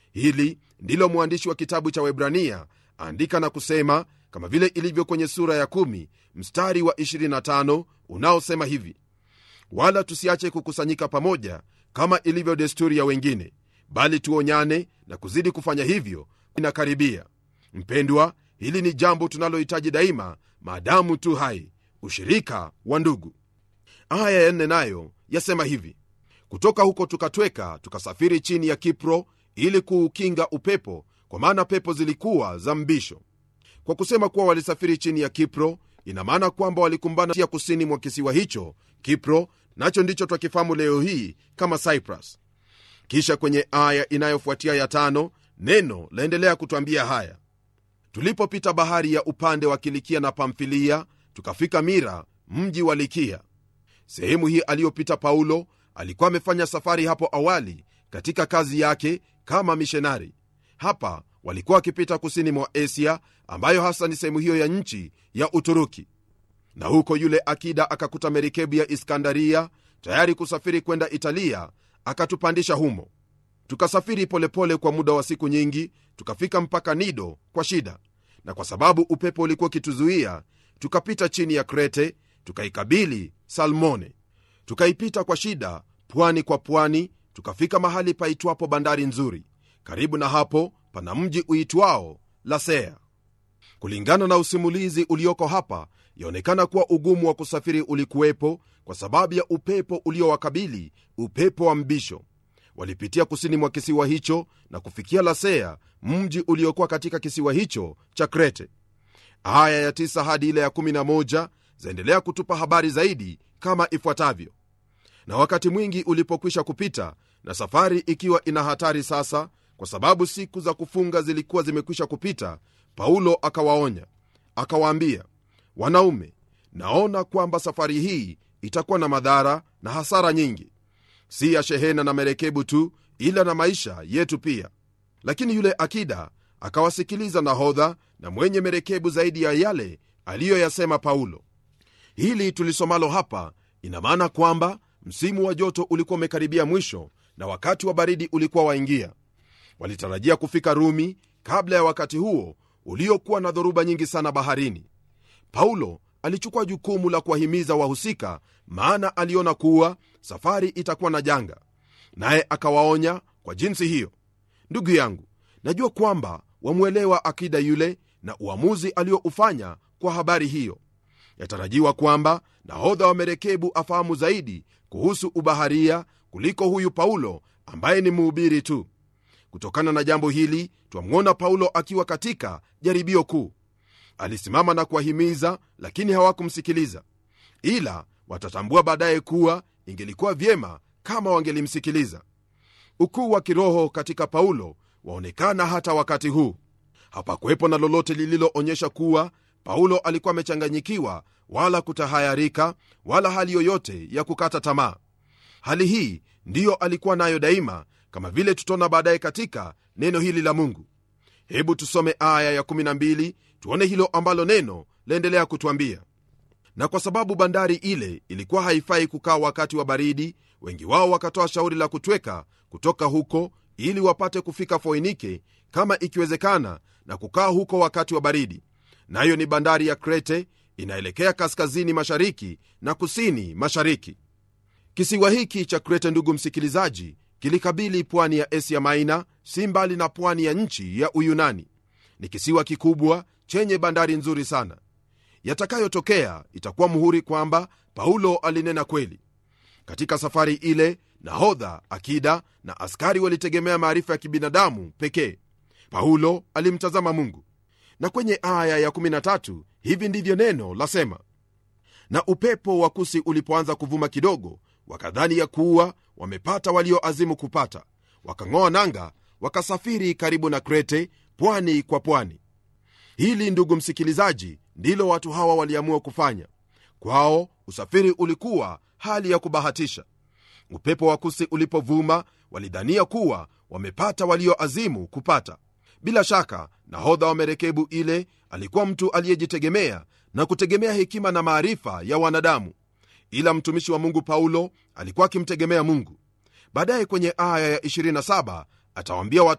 hili ndilo mwandishi wa kitabu cha webrania andika na kusema kama vile ilivyo kwenye sura ya 1 mstari wa 25 unaosema hivi wala tusiache kukusanyika pamoja kama ilivyo desturi ya wengine bali tuonyane na kuzidi kufanya hivyo inakaribia mpendwa hili ni jambo tunalohitaji daima maadamu tu hai ushirika wa ndugu aya ya nne nayo yasema hivi kutoka huko tukatweka tukasafiri chini ya kipro ili kuukinga upepo kwa maana pepo zilikuwa za mbisho kwa kusema kuwa walisafiri chini ya kipro ina maana kwamba walikumbana ya kusini mwa kisiwa hicho kipro nacho ndicho twakifahamu leo hii kama cyprus kisha kwenye aya inayofuatia ya tano neno laendelea kutwambia haya tulipopita bahari ya upande wa kilikia na pamfilia tukafika mira mji wa likia sehemu hii aliyopita paulo alikuwa amefanya safari hapo awali katika kazi yake kama mishonari hapa walikuwa wakipita kusini mwa asia ambayo hasa ni sehemu hiyo ya nchi ya uturuki na huko yule akida akakuta merikebu ya iskandaria tayari kusafiri kwenda italia akatupandisha humo tukasafiri polepole kwa muda wa siku nyingi tukafika mpaka nido kwa shida na kwa sababu upepo ulikuwa ukituzuia tukapita chini ya krete tukaikabili salmone tukaipita kwa shida pwani kwa pwani tukafika mahali paitwapo bandari nzuri karibu na hapo pana mji uitwao lasea kulingana na usimulizi ulioko hapa yaonekana kuwa ugumu wa kusafiri ulikuwepo kwa sababu ya upepo uliowakabili upepo wa mbisho walipitia kusini mwa kisiwa hicho na kufikia lasea mji uliokuwa katika kisiwa hicho cha krete aya ya 9 hadi ile ya 11 zaendelea kutupa habari zaidi kama ifuatavyo na wakati mwingi ulipokwisha kupita na safari ikiwa ina hatari sasa kwa sababu siku za kufunga zilikuwa zimekwisha kupita paulo akawaonya akawaambia wanaume naona kwamba safari hii itakuwa na madhara na hasara nyingi si ya shehena na merekebu tu ila na maisha yetu pia lakini yule akida akawasikiliza nahodha na mwenye merekebu zaidi ya yale aliyoyasema paulo hili tulisomalo hapa ina maana kwamba msimu wa joto ulikuwa umekaribia mwisho na wakati wa baridi ulikuwa waingia walitarajia kufika rumi kabla ya wakati huo uliokuwa na dhoruba nyingi sana baharini paulo alichukua jukumu la kuwahimiza wahusika maana aliona kuwa safari itakuwa na janga naye akawaonya kwa jinsi hiyo ndugu yangu najua kwamba wamwelewa akida yule na uamuzi alioufanya kwa habari hiyo yatarajiwa kwamba nahodha wa merekebu afahamu zaidi kuhusu ubaharia kuliko huyu paulo ambaye ni mhubiri tu kutokana na jambo hili twamwona paulo akiwa katika jaribio kuu alisimama na kuwahimiza lakini hawakumsikiliza ila watatambua baadaye kuwa ingelikuwa vyema kama wangelimsikiliza ukuu wa kiroho katika paulo waonekana hata wakati huu hapakuwepo na lolote lililoonyesha kuwa paulo alikuwa amechanganyikiwa wala kutahayarika wala hali yoyote ya kukata tamaa hali hii ndiyo alikuwa nayo daima kama vile tutaona baadaye katika neno hili la mungu hebu tusome aya ya12 tuone hilo ambalo neno laendelea kutwambia na kwa sababu bandari ile ilikuwa haifai kukaa wakati wa baridi wengi wao wakatoa shauri la kutweka kutoka huko ili wapate kufika foinike kama ikiwezekana na kukaa huko wakati wa baridi nayo ni bandari ya krete inaelekea kaskazini mashariki na kusini mashariki kisiwa hiki cha krete ndugu msikilizaji kilikabili pwani ya asia maina si mbali na pwani ya nchi ya uyunani ni kisiwa kikubwa chenye bandari nzuri sana yatakayotokea itakuwa muhuri kwamba paulo alinena kweli katika safari ile nahodha akida na askari walitegemea maarifa ya kibinadamu pekee paulo alimtazama mungu na kwenye aya ya13 hivi ndivyo neno lasema na upepo wa kusi ulipoanza kuvuma kidogo wakadhani ya kuwa wamepata walioazimu kupata wakang'oa nanga wakasafiri karibu na krete pwani kwa pwani hili ndugu msikilizaji ndilo watu hawa waliamua kufanya kwao usafiri ulikuwa hali ya kubahatisha upepo wa kusi ulipovuma walidhania kuwa wamepata walioazimu kupata bila shaka nahodha wa merekebu ile alikuwa mtu aliyejitegemea na kutegemea hekima na maarifa ya wanadamu ila mtumishi wa mungu paulo alikuwa akimtegemea mungu baadaye kwenye aya ya 27 atawaambia watu